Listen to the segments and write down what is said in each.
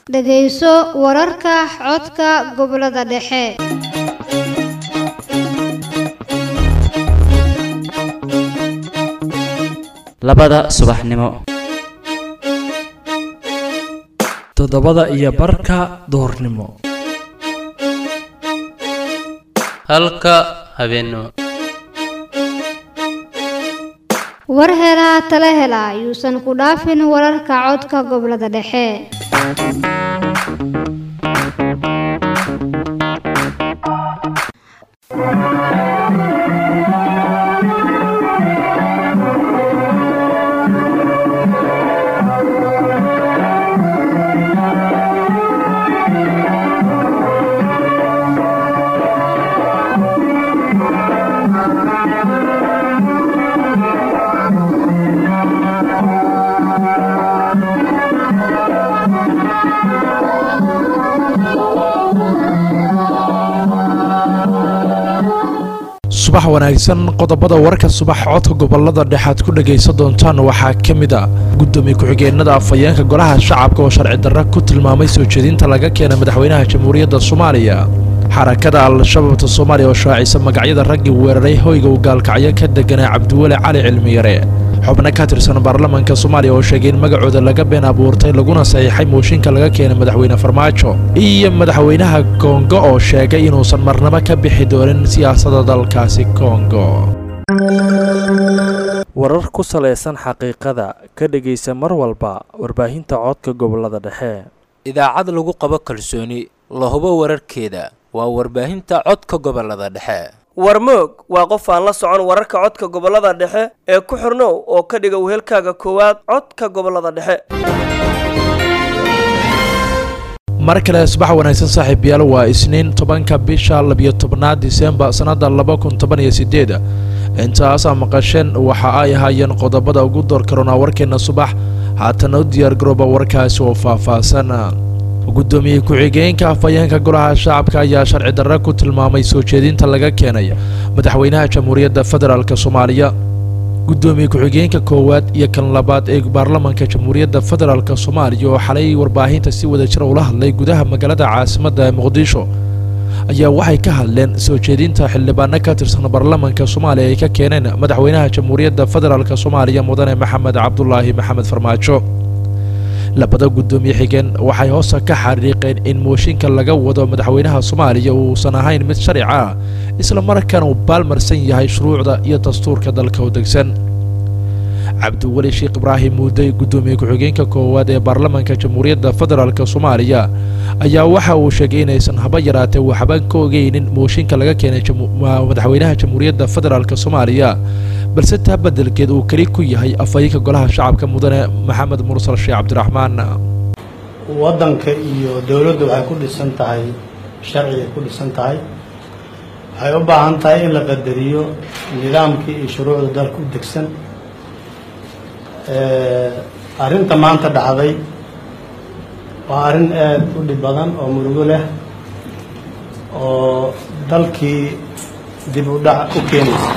dhegayso wararka codka gobollada dhexe labada subaxnimo toddobada iyo barka duhurnimo halka habeennimo war helaa tala hela yuusan ku dhaafin wararka codka gobollada dhexe subax wanaagsan qodobada warka subax codka gobolada dhexaad ku dhagaysan doontaan waxaa ka mid a gudoomiye ku-xigeenada afhayeenka golaha shacabka oo sharci darra ku tilmaamay soo jeedinta laga keenay madaxweynaha jamhuuriyadda soomaaliya xarakada al-shabaabta soomaaliya oo shaacisa magacyada raggii weeraray hoyga uu gaalkacyo ka deganaa cabdiweli cali cilmiyare xubno ka tirsan baarlamaanka soomaaliya oo sheegay in magacooda laga been abuurtay laguna saxiixay mooshinka laga keenay madaxweyne farmaajo iyo madaxweynaha kongo oo sheegay inuusan marnabo ka bixi doonin siyaasadda dalkaasi kongo warar ku salaysan xaqiiqada ka dhegaysa mar walba warbaahinta codka gobolada dhexe idaacad lagu qabo kalsooni la hubo wararkeeda waa warbaahinta codka gobolada dhexe warmoog waa qof aan la socon wararka codka gobolada dhexe ee ku xirnow oo ka dhiga wehelkaaga koowaad codka gobolada dhexe mar kale subax wanaagsan saaxiibayaal waa isniin tobanka bisha labiyo tobnaad disembar sannada laba kun toban iyo sideed intaasaa maqasheen waxa ay ahaayeen qodobada ugu door karoonaa warkeena subax haatana u diyaargarooba warkaasi oo faahfaahsan gudoomiye ku-xigeenka afhayeenka golaha shacabka ayaa sharci darra ku tilmaamay soo jeedinta laga keenay madaxweynaha jamhuuriyadda federaalk soomaaliya gudoomiye ku-xigeenka koowaad iyo kan labaad ee baarlamaanka jamhuuriyadda federaalk soomaaliya oo xalay warbaahinta si wada jira ula hadlay gudaha magaalada caasimadda ee muqdisho ayaa waxay ka hadleen soo jeedinta xildhibaano ka tirsan baarlamaanka soomaaliya ay ka keeneen madaxweynaha jamhuuriyadda federaalk soomaaliya mudane maxamed cabdulaahi maxamed farmaajo labada gudoomiye xigeen waxay hoosta ka xariiqeen in mooshinka laga wado madaxweynaha soomaaliya uusan ahayn mid sharci ah isla markaana uu baalmarsan yahay shuruucda iyo dastuurka dalka u degsan cabdiweli sheekh ibraahim muudey gudoomiye ku-xigeenka koowaad ee baarlamaanka jamhuuriyadda federaalk soomaaliya ayaa waxa uu sheegay inaysan haba yaraatee waxba ka ogeynin mooshinka laga keenay madaxweynaha jamhuuriyadda federaalk soomaaliya balse taa bedelkeed uu keli ku yahay afhayeenka golaha shacabka mudane maxamed mursal sheekh cabdiraxmaan waddanka iyo dowladdu waxay ku dhisan tahay sharcigay ku dhisan tahay waxay u baahan tahay in la qadariyo nidaamkii iyo shuruucda dalka u degsan arrinta maanta dhacday waa arrin aada u dhib badan oo murugo leh oo dalkii dib u dhac u keenaysa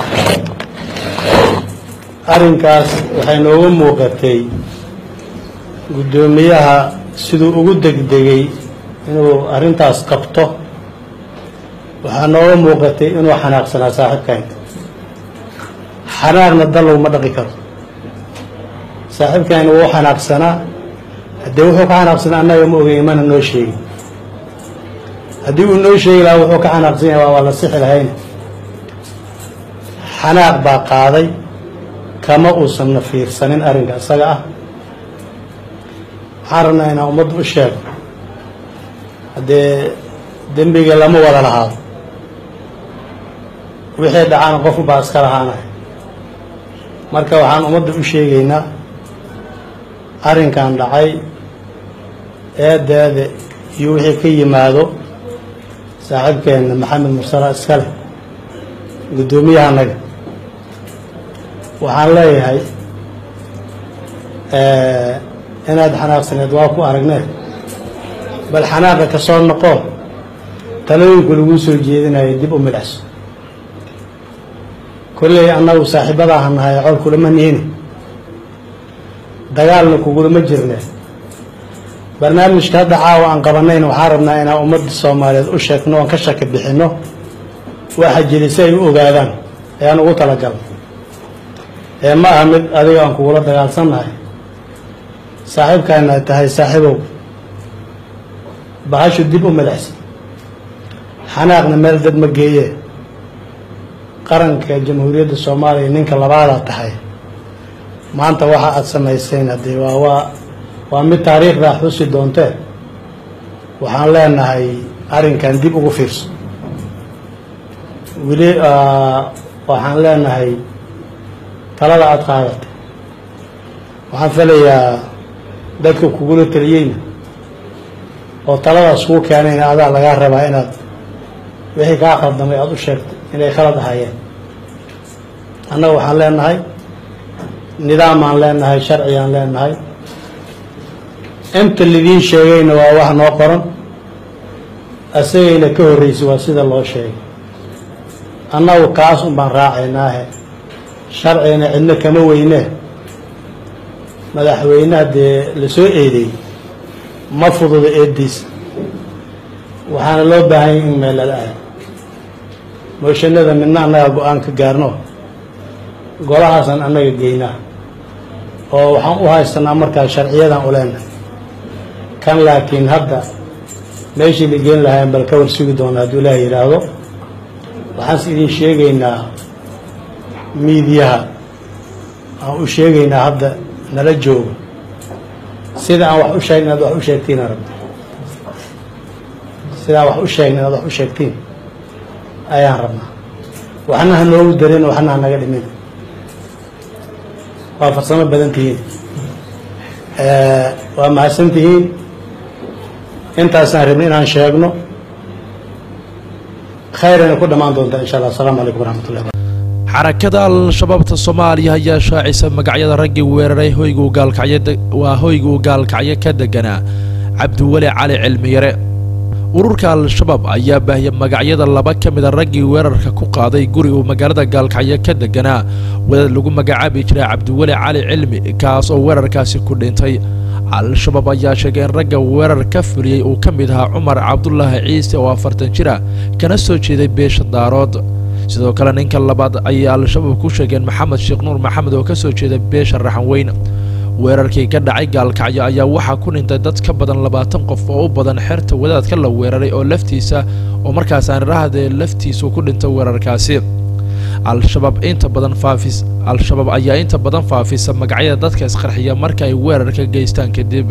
arrinkaas waxay nooga muuqatay guddoomiyaha siduu ugu degdegay inuu arrintaas qabto waxaa nooga muuqatay inuu xanaaqsanaa saaxiibkayn xanaaqna dal laguma dhaqi karo saaxiibkayn wuu xanaaqsanaa haddee wuxuu ka xanaaqsanaa annaga ma ogeyn mana noo sheegin haddii uu noo sheegi lahaa wuxuu ka xanaaqsan yahay waa la sixi lahayn xanaaq baa qaaday kama uusanna fiirsanin arrinka isaga ah waxaan rabnaa inaan ummadda u sheego haddee dembiga lama wada lahaado wixii dhacana qofku baa iska lahaanaya marka waxaan ummadda u sheegaynaa arrinkan dhacay eedeede iyo wixii ka yimaado saaxiibkeenna maxamed mursala iska leh guddoomiyahanaga waxaan leeyahay inaad xanaaqsaneed waa ku aragnee bal xanaaqa ka soo noqo talooyinku laguu soo jeedinayo dib u midhacso kolley annagu saaxiibadaha nahay col kulama niini dagaalna kugulama jirne barnaamijka hadda caawa aan qabanayna waxaan rabnaa inaan ummadda soomaaliyeed u sheegno oon ka shaki bixinno waxa jiri si ay u ogaadaan ayaan ugu talagalay ee ma aha mid adiga aan kugula dagaalsannahay saaxiibkaana tahay saaxiibow bahashu dib u madaxsan xanaaqna meel dad ma geeye qaranka jamhuuriyadda soomaaliya ninka labaadaa tahay maanta waxa aada samayseen haddii waa waa waa mid taariikhdaa xusi doontee waxaan leenahay arrinkan dib ugu fiirso weli waxaan leenahay talada aada qaadatay waxaan filayaa dadka kugula taliyeyna oo taladaas kuu keenayna adaa lagaa rabaa inaad wixii kaa khaldamay aada u sheegtay inay khalad ahaayeen annaga waxaan leenahay nidaamaan leenahay sharcigaan leenahay inta lidiin sheegayna waa wax noo qoran asagayna ka horreysay waa sida loo sheegay annagu kaas un baan raacaynaahe sharcigana cidno kama weynee madaxweynaha dee lasoo eedeeyey ma fududa eeddiisa waxaana loo baahanyay in meelala ahay mooshanada midna annaga go-aan ka gaarno golahaasaan annaga geynaa oo waxaan u haystanaa markaa sharciyadan u leenahay kan laakiin hadda meeshii la geen lahayn bal ka war sugi doona hadduu ilaah yidhaahdo waxaanse idin sheegaynaa miidiyaha aan u sheegaynaa hadda nala joogo sida aan wax u sheegna inaad wax u sheegtiin aan rabta sida aan wax u sheegna inaad wax u sheegtiin ayaan rabnaa waxna ha noogu darin waxna ha naga dhimin waa farsamo badan tihiin waa mahadsan tihiin intaasaan rabnay inaan sheegno khayrayna ku dhammaan doontaa insha allah asalaamu calaykum waraxmatullahi xarakada al-shabaabta soomaaliya ayaa shaacisa magacyada raggii weeraray hoygu gaalkacyo waa hoyguu gaalkacyo ka deganaa cabdiweli cali cilmiyare ururka al-shabaab ayaa baahiyay magacyada laba ka mida raggii weerarka ku qaaday guri uu magaalada gaalkacyo ka deganaa wadaad lagu magacaabi jiray cabdiweli cali cilmi kaas oo weerarkaasi ku dhintay al-shabaab ayaa sheegay in ragga weerar ka fuliyey uu ka mid ahaa cumar cabdulaahi ciise oo afartan jir ah kana soo jeeday beesha daarood sidoo kale ninka labaad ayay al-shabaab ku sheegeen maxamed sheekh nuur maxamed oo ka soo jeeda beesha raxanweyn weerarkii ka dhacay gaalkacyo ayaa waxaa ku dhintay dad ka badan labaatan qof oo u badan xerta wadaadka la weeraray oo laftiisa oo markaas aan rahdee laftiisu ku dhintay weerarkaasi al-shabaab inta badan faafis al-shabaab ayaa inta badan faafisa magacyada dadka isqarxiya marka ay weerarka geystaan kadib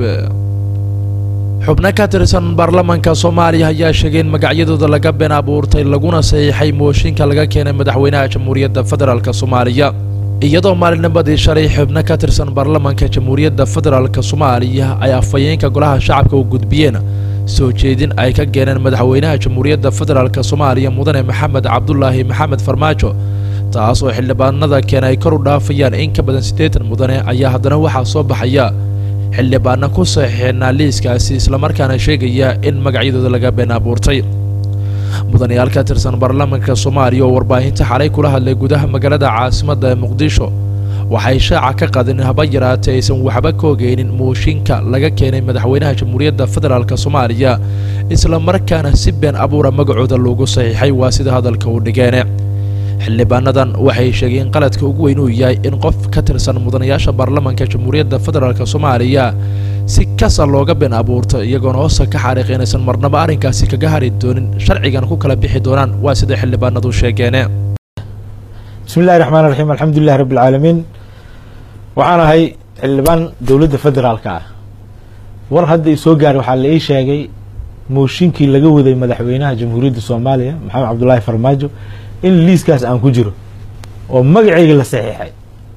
xubno ka tirsan baarlamaanka soomaaliya ayaa sheegay in magacyadooda laga been abuurtay laguna saxiixay mooshinka laga keenay madaxweynaha jamhuuriyadda federaalk soomaaliya iyadoo maalinimadii shalay xubno ka tirsan baarlamaanka jamhuuriyadda federaalk soomaaliya ay afhayeenka golaha shacabka u gudbiyeen soo jeedin ay ka keeneen madaxweynaha jamhuuriyadda federaalk soomaaliya mudane maxamed cabdulaahi maxamed farmaajo taas oo xildhibaanada keena ay kor u dhaafayaan in ka badan siddeetan mudane ayaa haddana waxaa soo baxaya xildhibaana ku saxiixeenaa liiskaasi islamarkaana sheegaya in magacyadooda laga been abuurtay mudanayaal ka tirsan baarlamaanka soomaaliya oo warbaahinta xalay kula hadlay gudaha magaalada caasimadda ee muqdisho waxay shaaca ka qadeen haba yaraatee aysan waxba ka ogeynin mooshinka laga keenay madaxweynaha jamhuuriyadda federaalk soomaaliya islamarkaana si been abuura magacooda loogu saxiixay waa sida hadalka u dhigeene xildhibaanadan waxay sheegeen qaladka ugu weyn uu yahay in qof ka tirsan mudanayaasha baarlamaanka jamhuuriyadda federaalk soomaaliya si kasa looga been abuurto iyagoona hoosta ka xaariiq inaysan marnaba arrinkaasi kaga hari doonin sharcigan ku kala bixi doonaan waa sida xildhibaanadu sheegeene bismi illahi raxmaan raxiim alxamdulilahi rabbi alcaalamiin waxaan ahay xildhibaan dowladda federaalka ah war hadda i soo gaaray waxaa la ii sheegay mooshinkii laga waday madaxweynaha jamhuuriyadda soomaaliya maxamed cabdulaahi farmaajo in liiskaas aan ku jiro oo magacayga la saxiixay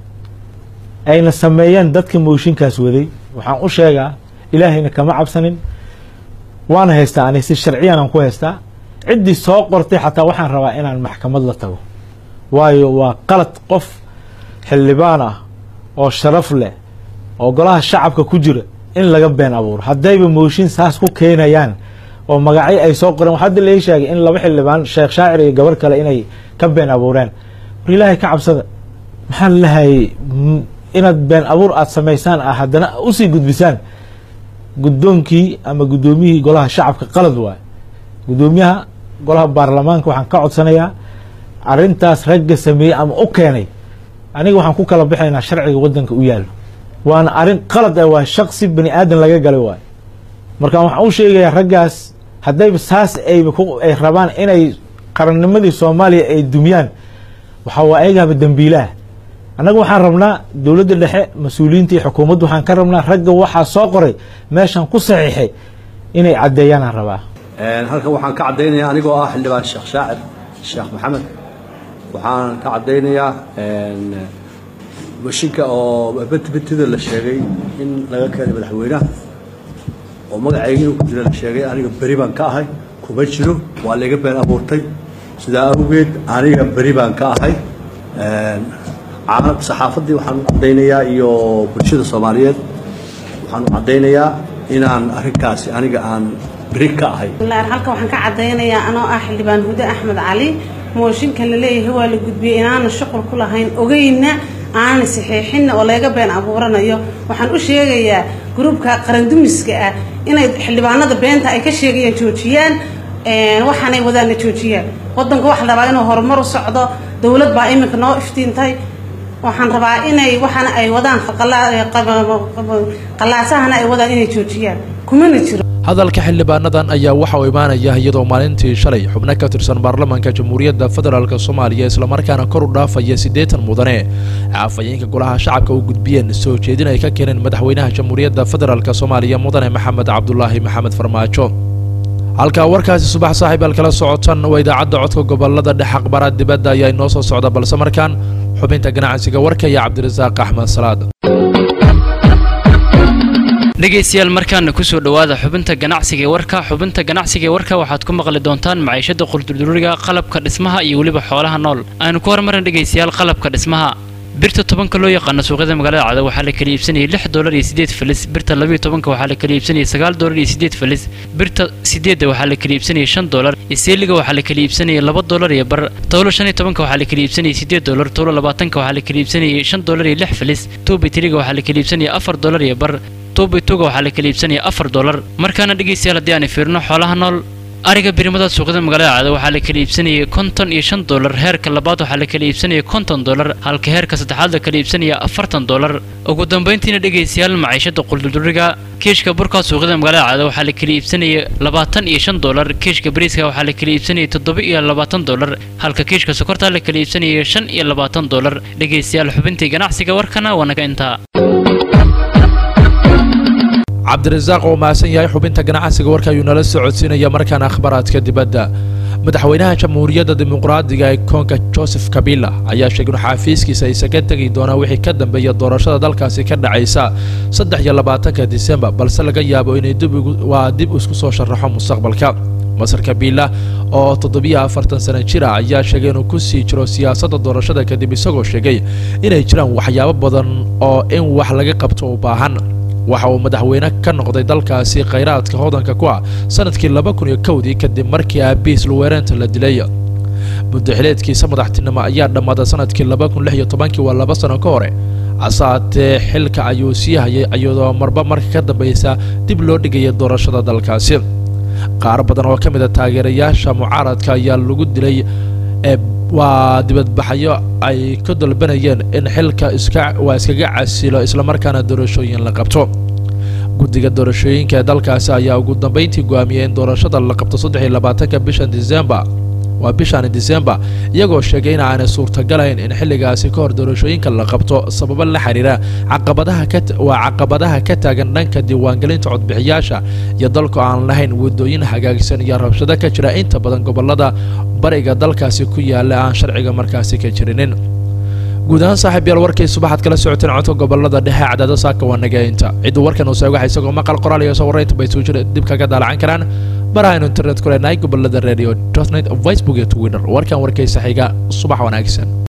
ayna sameeyeen dadka mooshinkaas waday waxaan u sheegaa ilaahayna kama cabsanin waana haystaa ani si sharciyan aan ku haystaa ciddii soo qortay xataa waxaan rabaa inaan maxkamad la tago waayo waa qalad qof xildhibaan ah oo sharaf leh oo golaha shacabka ku jira in laga been abuuro haddayba mooshin saas ku keenayaan oo magacyo ay soo qoreen hadda la ii sheegay in laba xildhibaan sheekh shaacir iyo gabar kale inay ka been abuureen war ilaahay ka cabsada maxaan lahayay inaad been abuur aada samaysaan ah haddana usii gudbisaan guddoonkii ama guddoomiyihii golaha shacabka qalad waaye guddoomiyaha golaha baarlamaanka waxaan ka codsanayaa arrintaas ragga sameeyey ama u keenay aniga waxaan ku kala bixaynaa sharciga waddanka u yaallo waana arrin qalad ah waa shaqsi bani aadan laga galay waayo marka waxaan u sheegayaa raggaas haddayba saas ayba ay rabaan inay qarannimadii soomaaliya ay dumiyaan waxaa waa ayagaaba dembiilaah annaga waxaan rabnaa dowladda dhexe mas-uuliyiinta iyo xukuumaddu waxaan ka rabnaa ragga waxaa soo qoray meeshan ku saxiixay inay caddeeyaanaan rabaa halkan waxaan ka caddaynayaa anigoo ah xildhibaan sheekh shaacir sheekh maxamed waxaan ka caddaynayaa mashinka oo betibetida la sheegay in laga keenay madaxweynaha oo magacayga inuu ku jira la sheegay aniga beri baan ka ahay kuma jiro waa layga been abuurtay sidaa awgeed aniga beri baan ka ahay caalam saxaafaddii waxaan u caddaynayaa iyo bulshada soomaaliyeed waxaan u caddaynayaa inaan arrinkaasi aniga aan beri ka ahay halkan waxaan ka caddaynayaa anoo ah xildhibaan hude axmed cali mooshinka la leeyahay waa la gudbiyey inaana shuqul ku lahayn ogeyna aanan saxiixinna oo laga been abuuranayo waxaan u sheegayaa gruubka qarandumiska ah inay xildhibaanada beenta ay ka sheegayaan joojiyaan waxaanay wadaana joojiyaan wadanka waxa la rabaa inuu horumar u socdo dowlad baa iminka noo iftiintay waxaan rabaa inay waxaana ay wadaan qalaasahana ay wadaan inay joojiyaan kumana jiro hadalka xildhibaanadan ayaa waxa uu imaanaya iyadoo maalintii shalay xubno ka tirsan baarlamaanka jamhuuriyadda federaalk soomaaliya islamarkaana kor u dhaafaya siddeetan mudane caafayeenka golaha shacabka u gudbiyeen soo jeedin ay ka keeneen madaxweynaha jamhuuriyadda federaalk soomaaliya mudane maxamed cabdulaahi maxamed farmaajo halkaa warkaasi subax saaxiib kala socotan waa idaacadda codka gobolada dhex aqbaraad dibadda ayaa inoo soo socda balse markaan xubinta ganacsiga warka iyo cabdirasaaq axmed salaad dhegaystayaal markaana kusoo dhowaada xubinta ganacsiga ee warka xubinta ganacsiga ee warka waxaad ku maqli doontaan maciishada quldurduriga qalabka dhismaha iyo weliba xoolaha nool aanu ku hormarin dhegaystayaal qalabka dhismaha birta tobanka loo yaqaano suuqyada magaalada cada waxaa la kala iibsanayay lix doolar iyo sideed falis birta labayo tobanka waxaa la kala iibsanayay sagaal doolar iyo sideed falis birta sideedda waxaa la kala iibsanayay shan doolar iseeliga waxaa la kala iibsanayay laba doolar iyo bar towlo shan iyo tobanka waxaa la kala iibsanayay sideed doolar towlo labaatanka waxaa la kala iibsanayay shan doolar iyo lix falis tuubitiriga waxaa la kala iibsanayay afar doolar iyo bar tuubituga waxaa la kala iibsanaya afar doolar markaana dhegaystayaal haddii aan fiirino xoolaha nool ariga birimada suuqyada magaalada cada waxaa la kala iibsanayay konton iyo shan doolar heerka labaad waxaa la kala iibsanaya konton doolar halka heerka saddexaad la kala iibsanaya afartan doolar ugu dambayntiina dhegaystayaal maciishada quldurduriga kiishka burka suuqyada magaalada cada waxaa la kala iibsanaya labaatan iyo shan doolar kiishka bariiska waxaa la kala iibsanaya toddoba iyo labaatan doolar halka kiishka sokorta la kala iibsanaya shan iyo labaatan doolar dhegaystayaal xubintii ganacsiga warkana waa naga intaa cabdirasaaq oo mahadsan yahay xubinta ganacsiga warka ayuu nala soo codsiinaya markaana akhbaraadka dibadda madaxweynaha jamhuuriyadda dimuqraadiga ee koonka joseph kabila ayaa sheegay in xaafiiskiisa isaga tegi doonaa wixii ka dambeeya doorashada dalkaasi ka dhacaysa saddex iyo labaatanka disembar balse laga yaabo inay waa dib isku soo sharaxo mustaqbalka masar kabila oo toddobiyo afartan sano jira ayaa sheegay inuu ku sii jiro siyaasadda doorashada kadib isagoo sheegay inay jiraan waxyaabo badan oo in wax laga qabto u baahan waxa uu madaxweyne ka noqday dalkaasi khayraadka hodanka ku ah sanadkii laba kun iyo kowdii kadib markii aabihiis luwereenta la dilay muddaxileedkiisa madaxtinimo ayaa dhammaaday sanadkii laba kun lix iyo tobankii waa laba sano ka hore hasaatee xilka ayuu sii hayay iyadoo marba marka ka dambaysa dib loo dhigaya doorashada dalkaasi qaar badan oo ka mid a taageerayaasha mucaaradka ayaa lagu dilay ee waa dibadbaxyo ay ka dalbanayeen in xilka iska waa iskaga casilo islamarkaana doorashooyin la qabto guddiga doorashooyinka ee dalkaasi ayaa ugu dambayntii go'aamiyey in doorashada la qabto saddex iyo labaatanka bishan disembar waa bishan disembar iyagoo sheegay in aanay suurtagalayn in xilligaasi ka hor doorashooyinka la qabto sababo la xiriira caqabadaha ka waa caqabadaha ka taagan dhanka diiwaangelinta codbixiyaasha iyo dalku aan lahayn waddooyin hagaagsan iyo rabshado ka jira inta badan gobolada bariga dalkaasi ku yaala aan sharciga markaasi ka jirinin guud ahaan saaxiib yaal warkii subaxaad kala socoteen codka gobolada dhexe cadaado saaka waa nageynta ciddu warkan uu seegaxa isagoo maqal qoraal iyo soo warraynta bay suujira dib kaga daalacan karaan barahaynu internet ku leenahay gobolada radio dotnet facebook iyo twitter warkan warkaysa xiga subax wanaagsan